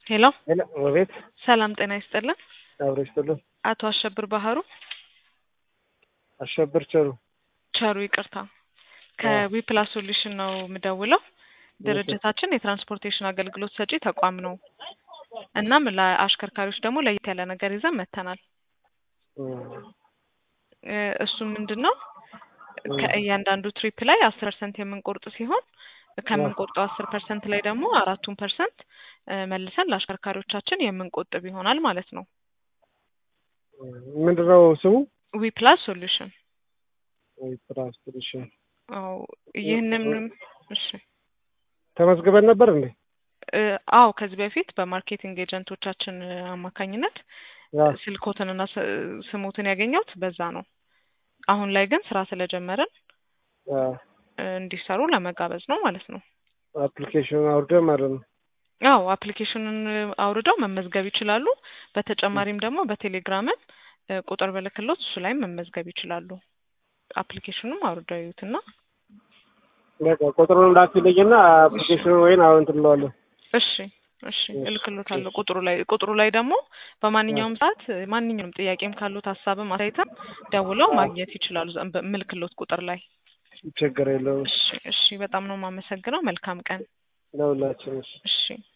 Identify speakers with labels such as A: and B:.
A: ሄሎ
B: ሄሎ ወቤት
A: ሰላም ጤና ይስጥልን።
B: አብሮ ይስጥልን።
A: አቶ አሸብር ባህሩ
B: አሸብር ቸሩ
A: ቸሩ ይቅርታ፣ ከዊፕላስ ሶሉሽን ነው የምደውለው። ድርጅታችን የትራንስፖርቴሽን አገልግሎት ሰጪ ተቋም ነው። እናም ለአሽከርካሪዎች ደግሞ ለየት ያለ ነገር ይዘን መጥተናል። እ እሱ ምንድን ነው ከእያንዳንዱ ትሪፕ ላይ አስር ፐርሰንት የምንቆርጥ ሲሆን ከምንቆርጠው አስር ፐርሰንት ላይ ደግሞ አራቱን ፐርሰንት መልሰን ለአሽከርካሪዎቻችን የምንቆጥብ ይሆናል ማለት ነው።
B: ምንድን ነው ስሙ?
A: ዊፕላስ ሶሉሽን
B: ትራንስፖርቴሽን
A: አዎ ይህንን እሺ
B: ተመዝግበን ነበር እንዴ?
A: እ አዎ ከዚህ በፊት በማርኬቲንግ ኤጀንቶቻችን አማካኝነት
B: ያ
A: ስልኮትንና ስ- ስሞትን ያገኘሁት በዛ ነው። አሁን ላይ ግን ስራ ስለጀመርን
B: ያ
A: እ እንዲሰሩ ለመጋበዝ ነው ማለት ነው።
B: አፕሊኬሽን አውርደን ማለት ነው።
A: አዎ አፕሊኬሽኑን አውርደው መመዝገብ ይችላሉ። በተጨማሪም ደግሞ በቴሌግራምን እ ቁጥር ብልክሎት እሱ ላይም መመዝገብ ይችላሉ። አፕሊኬሽኑም አውርደው ይዩትና
B: በቃ ቁጥሩን እንዳትልኝና አፕሊኬሽኑ ወይን አሁን ትለዋለን።
A: እሺ እሺ
B: እሺ፣
A: እልክሎታለሁ።
B: እሺ።
A: ቁጥሩ ላይ ቁጥሩ ላይ ደግሞ በማንኛውም ሰዓት ማንኛውም ጥያቄም ካሉት ሀሳብም አስተያየትም ደውለው ማግኘት ይችላሉ። ዘ- በምልክሎት ቁጥር ላይ
B: ችግር የለውም
A: እሺ እሺ። በጣም ነው የማመሰግነው። መልካም ቀን።
B: ለሁላችን። እሺ።
A: እሺ